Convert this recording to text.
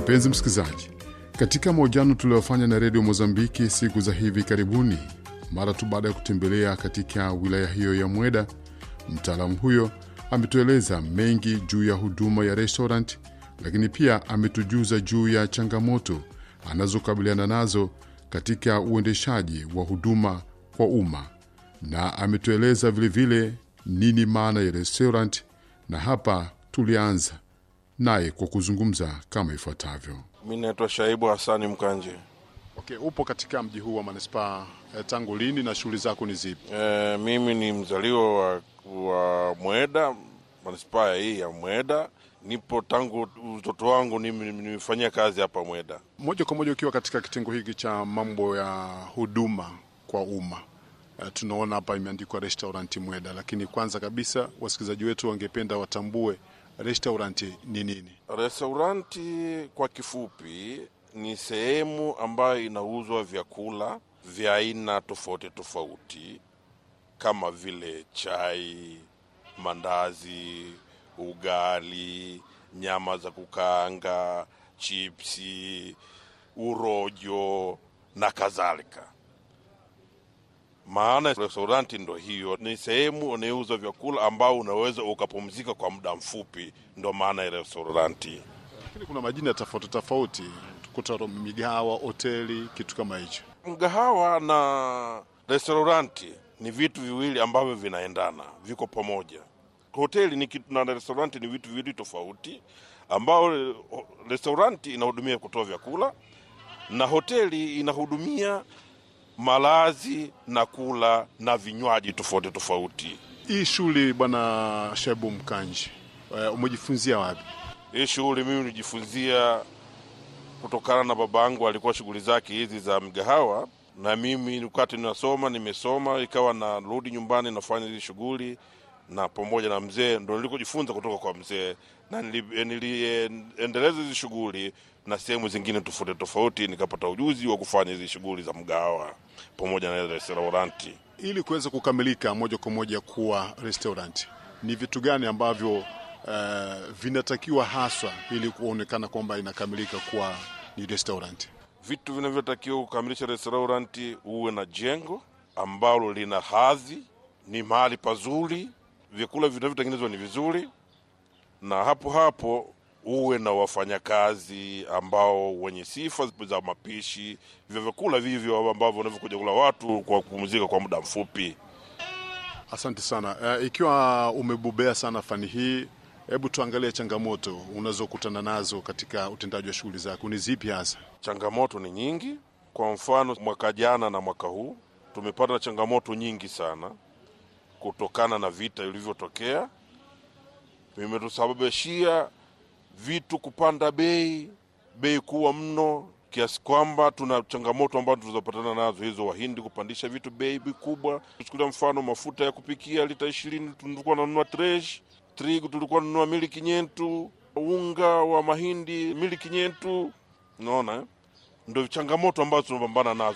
Mpenzi msikilizaji, katika mahojiano tuliyofanya na redio Mozambiki siku za hivi karibuni, mara tu baada ya kutembelea katika wilaya hiyo ya Mweda, mtaalamu huyo ametueleza mengi juu ya huduma ya restaurant, lakini pia ametujuza juu ya changamoto anazokabiliana nazo katika uendeshaji wa huduma kwa umma, na ametueleza vilevile nini maana ya restaurant, na hapa tulianza naye kwa kuzungumza kama ifuatavyo. Mi naitwa Shaibu Hasani Mkanje. Okay, upo katika mji huu wa manispaa eh, tangu lini na shughuli zako ni zipi? E, mimi ni mzaliwa wa, wa Mweda, manispaa hii ya Mweda. Nipo tangu utoto wangu, nimi- nimefanyia kazi hapa Mweda. Moja kwa moja ukiwa katika kitengo hiki cha mambo ya huduma kwa umma eh, tunaona hapa imeandikwa restaurant Mweda, lakini kwanza kabisa wasikilizaji wetu wangependa watambue restaurant ni nini? Restauranti kwa kifupi ni sehemu ambayo inauzwa vyakula vya aina tofauti tofauti kama vile chai, mandazi, ugali, nyama za kukaanga, chipsi, urojo na kadhalika. Maana restauranti ndo hiyo, ni sehemu unayouza vyakula ambao unaweza ukapumzika kwa muda mfupi, ndo maana ya restauranti. Lakini kuna majina tofauti tofauti, kuta migahawa, hoteli, kitu kama hicho. Mgahawa na restauranti ni vitu viwili ambavyo vinaendana, viko pamoja. Hoteli ni kitu na restauranti ni vitu viwili tofauti, ambao eh, restauranti inahudumia kutoa vyakula na hoteli inahudumia malazi na kula na vinywaji tofauti tofauti. Hii shughuli bwana Shaibu Mkanji, eh, umejifunzia wapi? Hii shughuli mimi nijifunzia kutokana na babangu, alikuwa shughuli zake hizi za mgahawa, na mimi wakati ninasoma, nimesoma ikawa narudi nyumbani nafanya hizi shughuli na pamoja na mzee, ndo nilikojifunza kutoka kwa mzee, na nili- niliendeleza hizi shughuli na sehemu zingine tofauti tofauti, nikapata ujuzi wa kufanya hizi shughuli za mgahawa pamoja na restauranti. Ili kuweza kukamilika moja kwa moja kuwa restaurant, ni vitu gani ambavyo eh, vinatakiwa haswa ili kuonekana kwamba inakamilika kuwa ni restaurant? Vitu vinavyotakiwa kukamilisha restauranti, uwe na jengo ambalo lina hadhi, ni mahali pazuri, vyakula vinavyotengenezwa ni vizuri, na hapo hapo uwe na wafanyakazi ambao wenye sifa za mapishi vya vyakula vivyo ambavyo wanavyokuja kula watu kwa kupumzika kwa muda mfupi. Asante sana. Eh, ikiwa umebobea sana fani hii, hebu tuangalie changamoto unazokutana nazo katika utendaji wa shughuli zako ni zipi hasa? Changamoto ni nyingi. Kwa mfano, mwaka jana na mwaka huu tumepata changamoto nyingi sana kutokana na vita vilivyotokea. Vimetusababishia vitu kupanda bei, bei kuwa mno, kiasi kwamba tuna changamoto ambazo tunazopatana nazo hizo, Wahindi kupandisha vitu bei kubwa. Tuchukulia mfano, mafuta ya kupikia lita ishirini tulikuwa nanunua tresh, trigu tulikuwa nanunua miliki nyentu, unga wa mahindi miliki nyentu. Unaona eh? ndo changamoto ambazo tunapambana nazo.